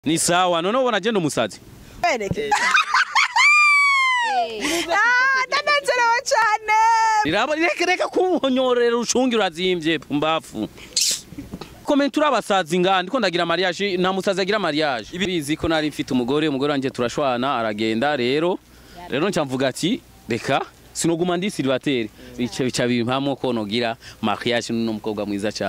ni sawa none ubona je umusazi bereke Ah, ndanezerewe cyane rirabo reka reka kuhonyorera ucungi urazimvye pumbafu komenti urabasazi nga ndiko ndagira mariage nta musazi agira mariage bizi ko nari mfite umugore umugore wanje turashwana aragenda rero rero nca mvuga ati reka sinoguma ndi célibataire bica bica bimpamo ko nogira mariage n'uno mukobwa mwiza cyane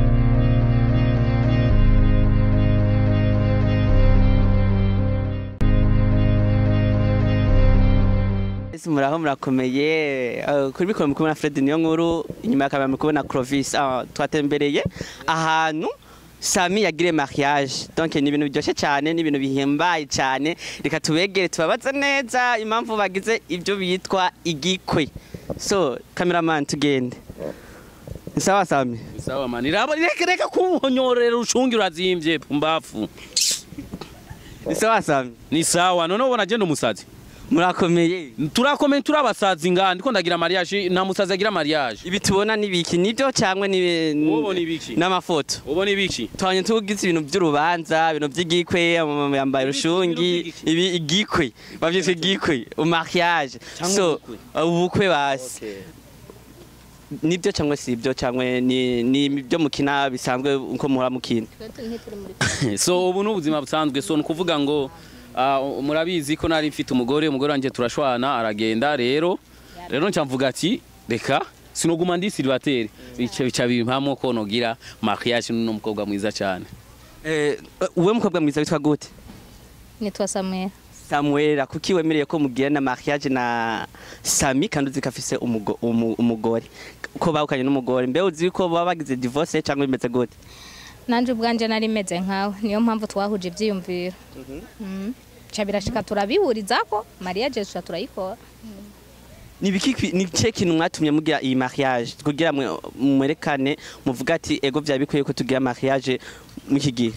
Ese muraho murakomeye Eh, kuri mikoro mukubona Fred niyo nkuru inyuma ya kamera mukubona Clovis Ah, twatembereye ahantu Sami yagire mariage donc ni ibintu biryoshye cyane ni ibintu bihimbaye cyane reka tubegere tubabaze neza impamvu bagize ibyo bitwa igikwe so cameraman tugende Ni sawa Sami sawa mani rirabo reka reka kuhonyorera ucungi urazimvye pumbafu Ni sawa Sami ni sawa none ubona je umusazi murakomeye turakomenti turabasazi nga ndiko ndagira mariage nta musazi agira mariage ibi tubona ni biki nibyo cyangwa ni Wowe ni ibiki? n'amafoto ubona ibiki twanye tugize ibintu by'urubanza ibintu by'igikwe amama yambaye urushungi ibintu ibi igikwe bavyita igikwe umariage Cyangwa so ubukwe. ubukwe basi nibyo cyangwa si ibyo cyangwa ni ni ibyo mukina bisanzwe uko muhora mukina so ubu ni ubuzima busanzwe so ni ukuvuga ngo ah, murabizi ko nari mfite umugore umugore wanjye turashwana aragenda rero rero nca mvuga ati reka sinoguma ndi célibataire bica bica bimpamo ko nogira mariage n'uno mukobwa mwiza cyane eh uwe mukobwa mwiza witwa gute nitwa Samuel Samuel kuki wemereye ko mugira na mariage na Sami kandi uzi ko afise umugo- umu- umugore ko bahukanye n'umugore mbe uzi ko baba bagize divorce cyangwa bimeze gute nanje ubwanje nari meze nkawe niyo mpamvu twahuje ivyiyumviro Mm. ca birashika turabihurizako mariage tuca turayikora ni biki kwi- ni cye kintu mwatumye mugira iyi mariage kugira mwe mwerekane muvuga ati ego byaba bikwiye ko tugira mariage mw'iki gihe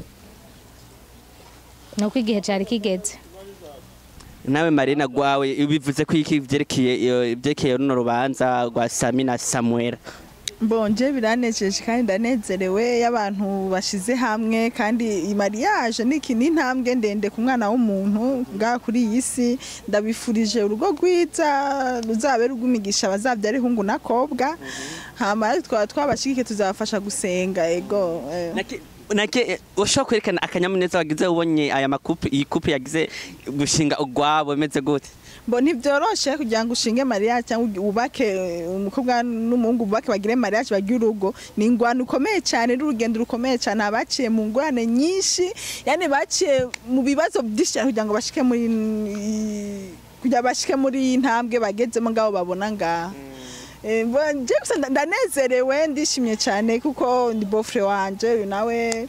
nuko igihe cari kigeze nawe marina gwawe bivuze ko iki byerekeye iyo- ibyerekeye runo rubanza rwa Sami na Samuel mbonje biranejeje kandi ndanezerewe y'abantu bashize hamwe kandi iyi mariage ni iki ni intambwe ndende ku mwana w'umuntu ngaha kuri iyi si ndabifurije urugo rwiza ruzabe rw'imigisha bazabyara ihungu n'akobwa hama twaba twabashigike tuzabafasha gusenga ego eh. nake nake ushobora kwerekana akanyamuneza wagize ubonye aya makupe iyi kupe yagize gushinga ugwabo bimeze gute Bo ntibyoroshe kugira ngo ushinge mariage cyangwa wubake umukobwa n'umuhungu bubake bagire mariage bagire urugo ni ingwano ukomeye cyane n'urugendo rukomeye cyane abaciye mu ngwane nyinshi yani baciye mu bibazo byinshi cyane kugira ngo bashike muri kugira bashike muri iyi ntambwe bagezemo ngabo babona ngaha Eh, bo- je gusa nda- ndanezerewe ndishimye cyane kuko ndi bofre wanje uyu nawe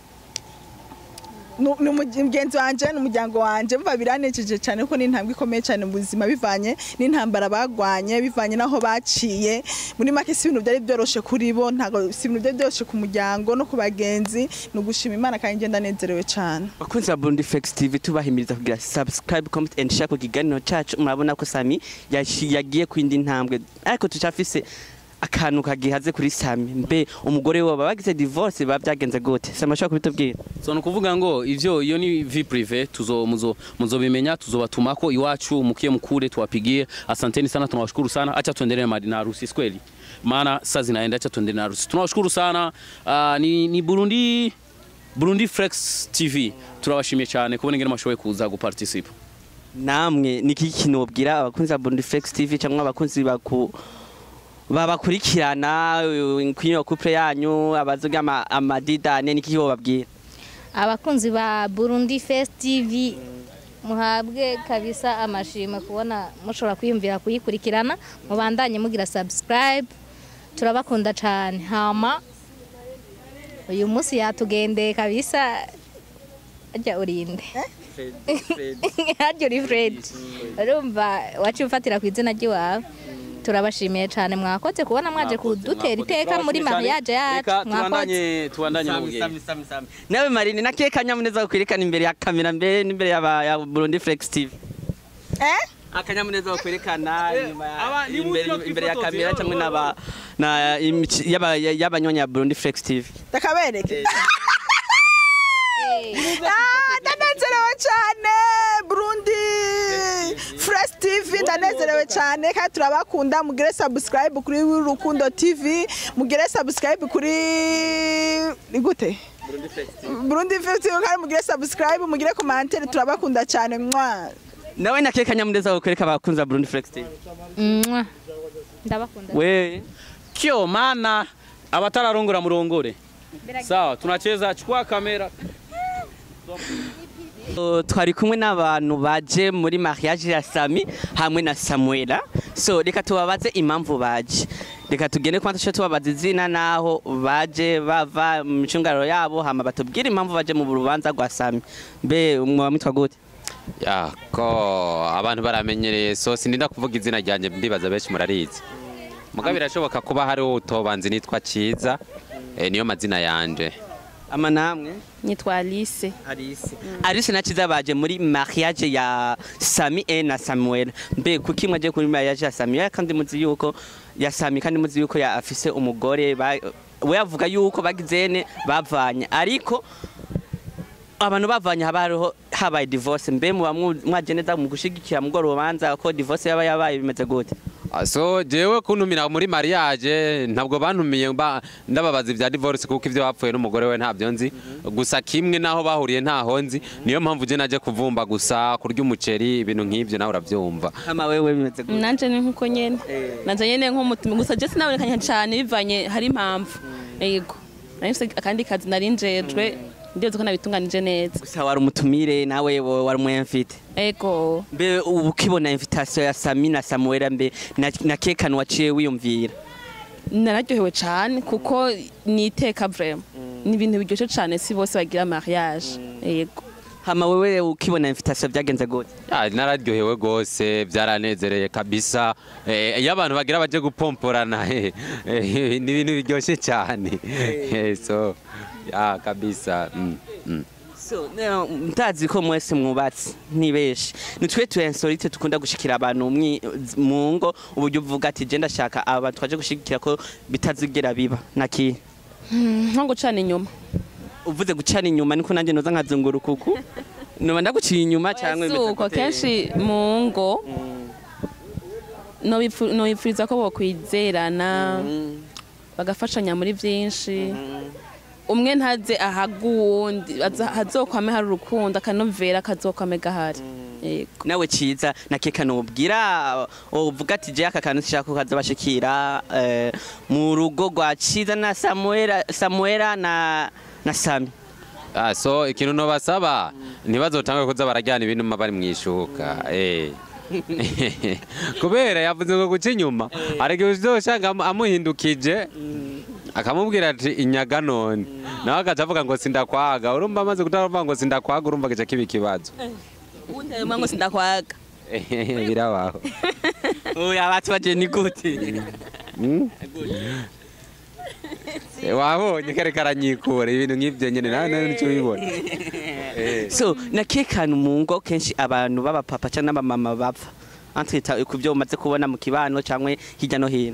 Nu- ni umugenzi wanje n'umuryango wanje mva biranejeje cyane kuko ni intambwe ikomeye cyane mu buzima bivanye n'intambara bagwanye bivanye n'aho baciye muri make si ibintu byari byoroshe kuri bo ntabwo si ibintu byari byoroshe ku muryango no ku bagenzi ni ugushima imana kandi njye ndanezerewe cyane bakunzi ba Burundi Flex TV tubahimiriza kugira subscribe comment and share ku kiganiro cacu murabona ko Sami yashi- yagiye kwindi ntambwe ariko tucafise akantu kagihaze kuri Sami mbe umugore we baba bagize divorce baba byagenze gute Sami ashobora kubitubwira so ni ukuvuga ngo ivyo iyo ni vie prive tuzo muzo muzobimenya tuzobatumako iwacu mukie mkule tuwapigie asanteni sana tunawashukuru sana acha tuendelee na na harusi si kweli maana saa zinaenda acha tuendelee na harusi tunawashukuru sana uh, ni, ni Burundi Burundi Flex TV turabashimiye cyane kubona ingene mashoboye kuza guparticipa namwe ni iki kintu wobwira abakunzi ba Burundi Flex TV cyangwa abakunzi baku babakurikirana uh, kw'iyo couple yanyu abazoga ama- amadidane ni iki wobabwira abakunzi ba Burundi Fest TV muhabwe kabisa amashimwe kubona mushobora kwiyumvira kuyikurikirana mubandanye mugira subscribe turabakunda cyane hama uyu munsi yatugendeye kabisa ajya urinde harya uri Fred urumva waciye ufatira ku izina ry'iwawe turabashimiye cyane mwakoze kubona mwaje kudutera iteka muri mariage yacu mwakoze tubandanye tubandanye mu bugeni nawe marine nakiye kanyamuneza kwerekana imbere ya kamera mbere n'imbere y'aba- ya Burundi Flex TV eh akanyamuneza kwerekana inyuma ya- aba- ni imbere uburyo imbere ya twifotoza, kamera cyangwa rero, n'aba na imici- y'aba- y'abanyonya Burundi Flex TV ndakabereke Hey. Ah, ndanezerewe cyane kandi turabakunda mugire subscribe kuri Rukundo TV mugire subscribe kuri ni gute Burundi 50 kandi mugire subscribe mugire commentaire turabakunda cyane mwa nawe nake kanyamuneza wokwereka abakunzi ba Burundi Flex TV Mwah. ndabakunda we kyo mana abatararongora murongore sawa tunacheza chukua kamera Uh, twari kumwe n'abantu baje muri mariage ya Sami hamwe na Samuela so reka tubabaze impamvu baje reka tugende kwanza cyo tubabaza izina naho baje bava mu micungararo yabo hama batubwire impamvu baje mu rubanza rwa Sami mbe umwe mwitwa gute ya ko abantu baramenyereye so sindinda kuvuga izina ryanjye ndibaza benshi murarizi muga birashoboka kuba hariho utobanzi nitwa Ciza eh, niyo mazina yanje ama namwe nitwa Alice Alice Alice na Ciza baje muri mariage ya Sami e na Samuel mbe kuki mwaje kuri mariage ya Sami ya kandi muzi yuko ya Sami kandi muzi yuko ya afise umugore ba- we avuga yuko bagizene bavanye ariko abantu bavanye haba hariho habaye divorce mbe muba mwu- mwaje neza mu gushigikira mu rubanza ko divorce yaba yabaye bimeze gute Ah, so jewe kuntumira muri mariage ntabwo bantumiye ba- ndababaza ibya divorce kuko ivyo bapfuye n'umugore we ntabyo nzi gusa kimwe naho bahuriye ntaho nzi niyo mpamvu je naje kuvumba gusa kurya umuceri ibintu nk'ivyo nawe uravyumva hama wewe bimeze gute nanje ni nkuko nyene nanje nyene nk'umutima gusa je sinabonekanye cyane bivanye hari impamvu yego nari mfise akandi kazi nari njejwe ndetse ko nabitunganije neza gusa wari umutumire nawe wo- wari umwemfite ego mbe ubu ukibona invitation ya Sami na Samuel mbe na, na kekano waciye wiyumvira nararyohewe cyane kuko ni iteka vraiment ni ibintu biryoshye cyane si bose bagira mariage yego hama wewe ukibona invitation byagenze gute Ya, nararyohewe gose byaranezereye kabisa Eh, iyo abantu bagira baje gupomporana eh, eh, ni ibintu biryoshye cyane Eh, so ya kabisa mm, mm. so now, mtazi ko mwese mwubatse ntibeshi nitwe tu insolite tukunda gushikira abantu mwi- mu ngo uburyo uvuga ati je ndashaka aba twaje gushigikira ko bitazigera biba naki nko gucana inyuma uvuze gucana inyuma niko nanjye noza nkazunguruka uku noba ndaguciye inyuma cyangwa si bimeze uko gute? kenshi mu ngo nobipfu- nobipfuriza ko bokwizerana bagafashanya muri byinshi umwe ntaze ahaga uwundi aza- hazokwame hari urukundo akanovera kazokwame gahari yego nawe ciza na kekano ubwira uvuga ati je aka kantu sishaka ko kaza bashikira eh, mu rugo rwa ciza na Samuela Samuela na na Sami Ah, so ikintu nobasaba ntibazotange kuza barajyana ibintu mba bari mwishuka eh kubera yavuze ngo guca inyuma ariko uzoshanga amu- amuhindukije akamubwira ati inyaga none nawe agaca avuga ngo sindakwaga urumva amaze kutavuga ngo sindakwaga urumva gica kiba ikibazo uwundi ngo sindakwaga birabaho oya bati baje ni gute Mm? Eh, wabonye kare karanyikura ibintu nk'ibyo nyine nawe nawe nicyo ubibona Eh. so na kekano mu ngo kenshi abantu b'abapapa cyangwa n'abamama bapfa antita ku byo umaze kubona mu kibano cyangwa hirya no hino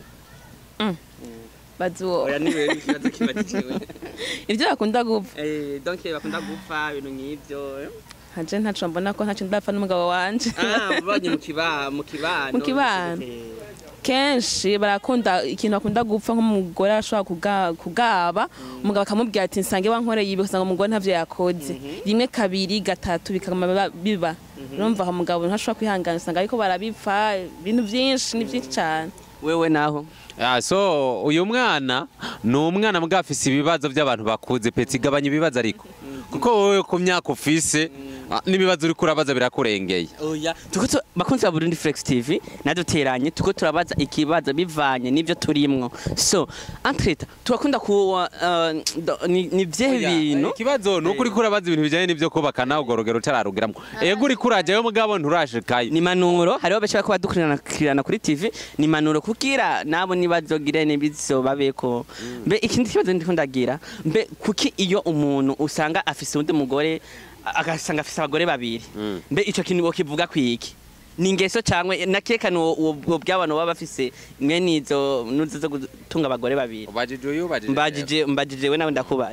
bazuwo oya niwe ikibazo kibatiwe ibyo bakunda gupfa eh donc bakunda gupfa ibintu nk'ibyo ntaje ntaco mbona ko ntacyo ndapfa n'umugabo wanje ah ubonye mu kibano mu kibano Mu kibano. kenshi barakunda ikintu bakunda gupfa nk'umugore ashobora kuga- kugaba umugabo akamubwira ati nsange wankoreye ibi ugasanga umugore ntavyo yakoze rimwe kabiri gatatu bikaguma biba- biba urumva aho umugabo ntashobora kwihangana usanga ariko barabipfa ibintu byinshi ni byinshi cyane wewe naho Ah, so uyu mwana ni umwana mbwa afise ibibazo by'abantu bakuze peti gabanya ibibazo ariko kuko wowe ku myaka ufise ah, n'ibibazo uri kurabaza birakurengeye oya tuko tu- bakunzi ba Burundi Flex TV naduteranye tuko turabaza ikibazo bivanye n'ivyo turimwo so entreta turakunda ku uh, do- ni ni vyehe bintu ikibazo ni uko uri kurabaza ibintu bijyanye n'ibyo kubaka nawe urwo rugero utararugiramwo ego uri kurajyayo mugabo nturashikayo ni manuro hariho benshi bariko badukurikirana kuri TV ni manuro kugira nabo nibazogire nibizobabeko mbe ikindi kibazo ndiko ndagira mbe kuki iyo umuntu usanga afise undi mugore a- agasanga afise abagore babiri Mm. mbe ico kintu bokivuga kwiki ni ingeso cyangwa nakekana uwo by'abantu baba bafise mwene izo nuzo zo gutunga abagore babiri ubajije uyu ubajije mbajije mbajije we nawe ndakubaza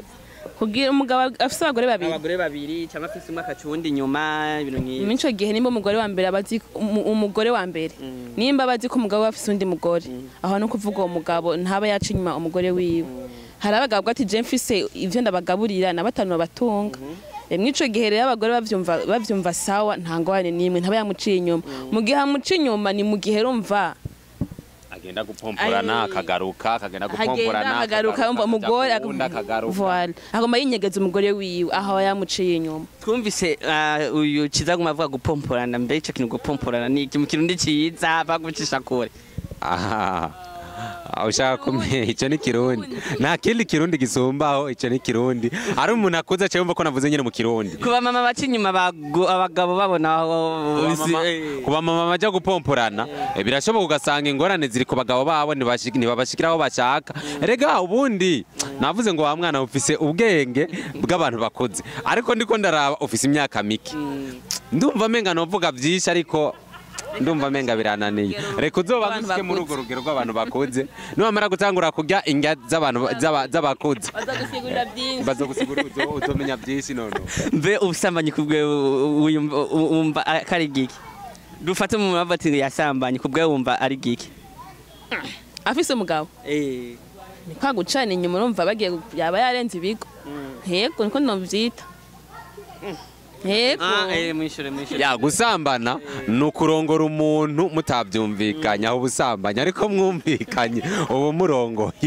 kugira umugabo afise abagore babiri abagore babiri cyangwa afise umwe akaca uwundi inyuma ibintu nk'ibi muri ico gihe nimba umugore wa mbere abazi umu- umugore wa mbere nimba abazi ko umugabo we afise undi mugore aho no kuvuga uwo mugabo ntaba yaca inyuma umugore wiwe hari abagabo ati je mfise ivyo ndabagaburira na batanu babatunga Eh, muri ico gihe rero abagore bavyumva bavyumva sawa nta ngorane n'imwe ntaba yamuciye inyuma mu gihe amuciye inyuma ni mu gihe rumva agenda gupomporana Ay. akagaruka akagenda hagenda gupomporana akagaruka yumva umugore akaja kuwundi akagaruka Voilà. agomba yinyegeza umugore wiwe aho yamuciye inyuma twumvise ah, uyu kiza guma avuga gupomporana mbere ico kintu gupomporana ni iki mu kirundi ciza bagucisha kure aha Ah, ushaka kumenya icyo ni kirundi nta kindi kirundi gisumbaho icyo ni kirundi ari umuntu akuze cyangwa yumva ko navuze nyine mu kirundi kuba mama baca inyuma bagu- abagabo babona aho kuba mama bajya gupomporana eh, birashoboka ugasanga ingorane ziri ku bagabo babo ntibashik- ntibabashikira aho bashaka rega ubundi navuze ngo wa mwana ufise ubwenge bw'abantu bakuze ariko ndiko ndaraba ufise imyaka mike ndumva amenga novuga byinshi ariko ndumva amenga birananiye reka uzoba Abantu ngusike muri bakuze. urwo rugero rw'abantu bakuze niwamara gutangura kurya indya z'abantu z'aba- z'abakuze bazagusigurira byinshi bazogusigura uzo- uzomenya byinshi none mbe ubusambanyi kubwe wumva wumva ari giki dufate mu mabati ati yasambanye kubwe wumva ari giki afise umugabo eh ni kwa gucana inyuma urumva bagiye gu- yaba yarenze ibigo yego niko novyita yego ah eh mwishure mwishure ya gusambana ni ukurongora umuntu mutabyumvikanye aho ubusambanyi ariko mwumvikanye ubu murongoye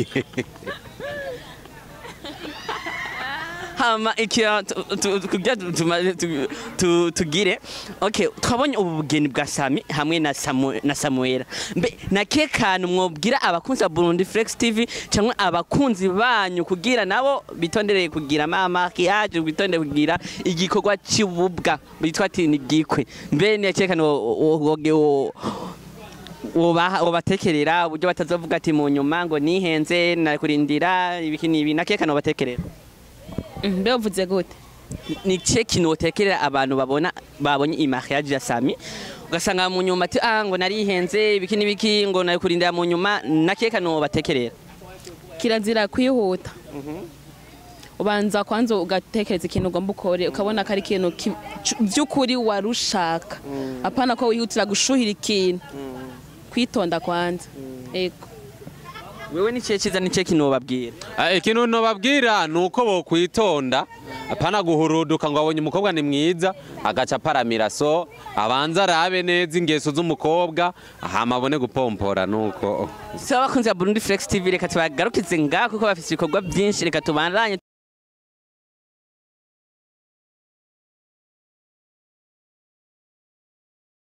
hama ikiya tu- tu- kugira tu- tuma- tu- tu- tugire okay twabonye ubu bugeni bwa Sami hamwe na Samu- na Samuela mbe nake kantu mwobwira abakunzi ba Burundi Flex TV cyangwa abakunzi banyu kugira nabo bitondereye kugira mama kiyaje bitondere kugira igikorwa cy'ububwa bitwa ati ni gikwe mbe nake kantu wo- wo- wo- wobaha wobatekerera uburyo batazovuga ati mu nyuma ngo nihenze nakurindira ibiki nibi nake kantu batekerera Mm, mbe uvuze gute ni cye kintu utekerera abantu babona babonye imariage ya Sami ugasanga mu nyuma ati ah ngo narihenze ibiki n'ibiki ngo nari kurindira mu nyuma nake kantu batekerera kirazira kwihuta ubanza kwanza ugatekereza ikintu ugomba ukore ukabona ko ari ikintu ki- cu- by'ukuri warushaka apana ko wihutira gushuhira ikintu kwitonda kwanza ego wewe ni cye cyiza ni cye kintu babwira Eh, ikintu nobabwira ni uko bokwitonda apana guhuruduka ngo abonye umukobwa ni mwiza agaca aparamira so abanza arabe neza ingeso z'umukobwa hama abone gupompora nuko so abakunzi ba Burundi Flex TV reka tubagarukize ngaho kuko bafite ibikorwa byinshi reka tubandanye